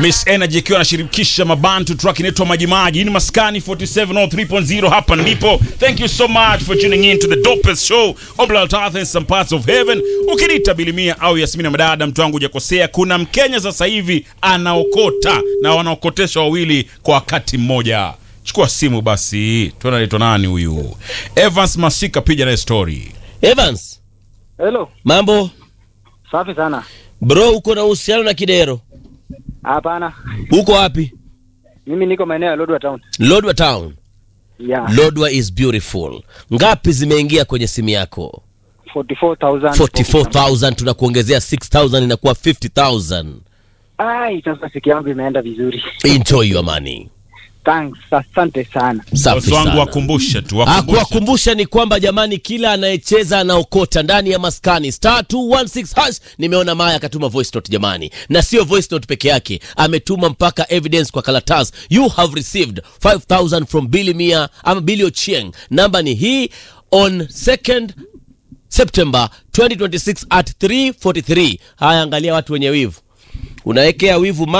Miss Energy ikiwa anashirikisha mabantu track inaitwa Majimaji. Hii ni Maskani 4703.0 hapa ndipo. Thank you so much for tuning in to the dopest show on planet Earth and some parts of heaven. Ukiniita Bilimia au Yasmina Madada, mtu wangu hujakosea. Kuna Mkenya sasa hivi anaokota na wanaokotesha wawili kwa wakati mmoja. Chukua simu basi, tuone anaitwa nani huyu. Evans Masika, piga naye story. Evans, Hello, mambo safi sana. bro, uko na uhusiano na Kidero? Hapana, Uko wapi? mimi niko maeneo ya Lodwar Town. Lodwa Town. Yeah, Lodwa is beautiful. Ngapi zimeingia kwenye simu yako? 44,000. 44000 tunakuongezea 6000 inakuwa 50000. Ai, sasa siku yangu imeenda vizuri. Enjoy your money. Thanks, asante sana. Safi Bosi wangu sana. wakumbushe tu, wakumbushe. Akuwakumbusha ni kwamba jamani, kila anayecheza anaokota ndani ya maskani star 216 hash. Nimeona Maya akatuma voice note jamani, na sio voice note peke yake, ametuma mpaka evidence kwa karatasi. You have received 5000 from Billy Mia ama Billy Ochieng. Namba ni hii on 2nd September 2026 at 343. Haya, angalia watu wenye wivu, unawekea wivu ma